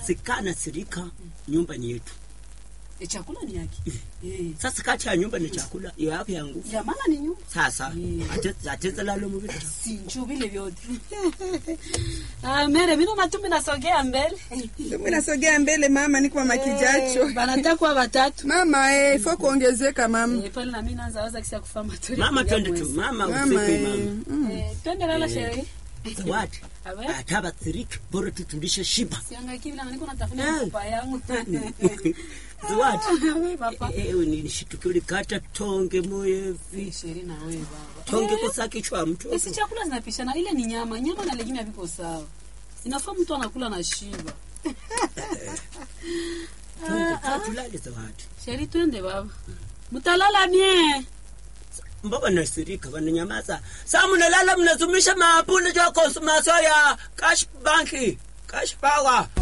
sikana sirika nyumba ni yetu E, chakula ni yake Eh. sasa kati ya nyumba ni chakula iyo yako ya nguvu ya maana ni nyumba sasa Mm. ate- ateza lalo muvita sinju vile vyote ah, mere mino natumi nasogea mbele Mimi nasogea mbele mama, niko mama kijacho. Eh, banatakuwa watatu Mama eh, fo kuongezeka mama. Eh, pale na mimi naanza waza kisa kufa maturi mama ya twende tu mwezi. mama Mama ufike eh. mama mm. Eh, twende lala sherehe zawadi Awe. ata batsirika bora tutulishe shiba siangaiki vile niko natafuta Eh. mfupa yangu zawadi Awe, papa nishitukiuli kata tonge moyevi sheri na wewe baba tonge kosa kichwa mtu Esi chakula zinapishana, ile ni nyama, nyama na legime haviko sawa. Inafaa mtu anakula na shiba. Twende, tulale zawadi Sheri, twende baba, mtalala mie. mbaba nasirika vananyamaza sa munalala mnazumisha mapule jwa konsumaso ya cash banki cash power